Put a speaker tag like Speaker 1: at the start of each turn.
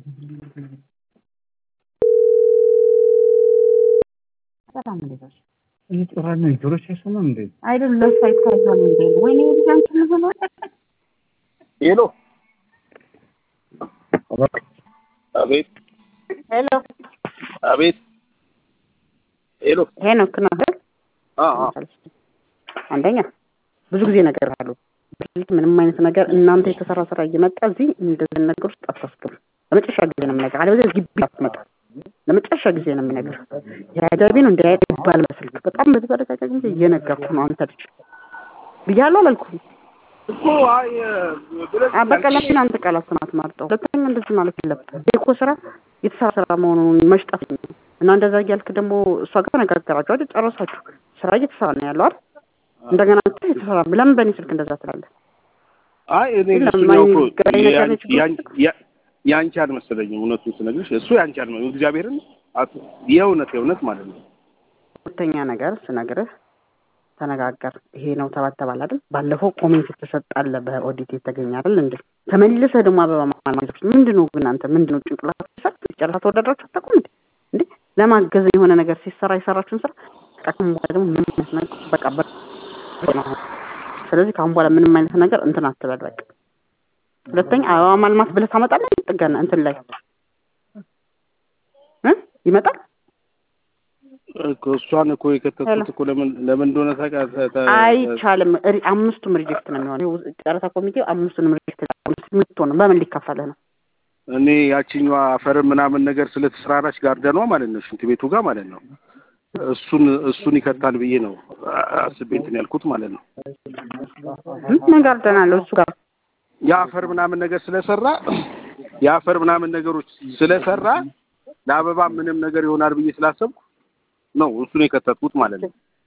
Speaker 1: በጣም እንደዛች
Speaker 2: እየጮራን ነው ጆሮች አይሰማም እንዴ?
Speaker 1: አይደለም ለእሷ ይታያል እንዴ? ወይኔ ልጅ አንቺ ምን ሆኗል?
Speaker 3: ሄሎ አቤት
Speaker 1: ሄሎ
Speaker 3: አቤት ሄሎ
Speaker 1: ሄኖክ ነው አይደል?
Speaker 3: አ አ
Speaker 1: አንደኛ ብዙ ጊዜ ነገር አሉ በፊት ምንም አይነት ነገር እናንተ የተሰራ ስራ እየመጣ እዚህ እንደዚህ ነገር ውስጥ አታስገቡ። ለመጨረሻ ጊዜ ነው የምነግርህ። አለበለዚያ ግቢ አትመጣ። ለመጨረሻ ጊዜ ነው የምነግርህ። የአጃቢ ነው እንዳያቅ ይባል በስልክ በጣም በተደጋጋሚ ጊዜ እየነገርኩህ ነው። አንተ ልጅ ብያለሁ አላልኩህም?
Speaker 3: እኮ አይ ብለሽ
Speaker 1: አ በቃ ለምን አንተ ቃላት ስማት ማርጠው ሁለተኛ እንደዚህ ማለት የለብህም። ይሄ እኮ ስራ የተሰራ ስራ መሆኑን መሽጠት ነው እና እንደዛ እያልክ ደግሞ እሷ ጋር ተነጋገራችሁ አይደል? ጨረሳችሁ። ስራ እየተሰራ ነው ያለው አይደል? እንደገና አንተ የተሰራ ለምን በእኔ ስልክ እንደዛ ትላለህ?
Speaker 3: አይ እኔ
Speaker 1: የለም፣
Speaker 3: እሱኛው እኮ
Speaker 1: ማይገናኝ ነገር ነው ችግሩ።
Speaker 3: ያን- ያ- ያንቺ አልመሰለኝም። እውነቱን ስነግርሽ እሱ ያንቺ አልመሰለኝም። እግዚአብሔርን አት- የእውነት የእውነት ማለት ነው።
Speaker 1: ሁለተኛ ነገር ስነግርህ ተነጋገር። ይሄ ነው ተባተባል አይደል? ባለፈው ኮሜንት የተሰጣለ በኦዲት የተገኘ አይደል እንዴ? ተመልሰህ ደግሞ አበባ ማለት ምንድን ነው ግን አንተ ምንድን ነው ጭንቅላት ሰጥ ጨረሳ ተወዳድራችሁ አታውቁም እንዴ? እንዴ ለማገዝ የሆነ ነገር ሲሰራ የሰራችሁን ስራ ከአሁን በኋላ ደግሞ ምንም አይነት ነገር በቃ በ ነው። ስለዚህ ከአሁን በኋላ ምንም አይነት ነገር እንትን አትበል በቃ። ሁለተኛ አበባ ማልማት ብለህ ታመጣለህ ጥገና እንትን ላይ እ ይመጣል
Speaker 3: እኮ እሷን እኮ የከተትኩት እኮ ለምን ለምን እንደሆነ ታውቃ- ተ- ተ-
Speaker 1: አይቻልም። ሪ- አምስቱም ሪጀክት ነው የሚሆነው። ጨረታ ኮሚቴው አምስቱንም ሪጀክት የምትሆነው በምን ሊከፈልህ ነው?
Speaker 3: እኔ ያቺኛዋ አፈር ምናምን ነገር ስለተሰራራች ጋርደኗ ማለት ነው ሽንት ቤቱ ጋር ማለት ነው እሱን እሱን ይከታል ብዬ ነው አ- አስቤ እንትን ያልኩት ማለት ነው።
Speaker 1: ምን ጋር ደናለሁ እሱ ጋር
Speaker 3: የአፈር ምናምን ነገር ስለሰራ የአፈር ምናምን ነገሮች ስለሰራ ለአበባ ምንም ነገር ይሆናል ብዬ ስላሰብኩ ነው እሱን የከተትኩት ማለት ነው።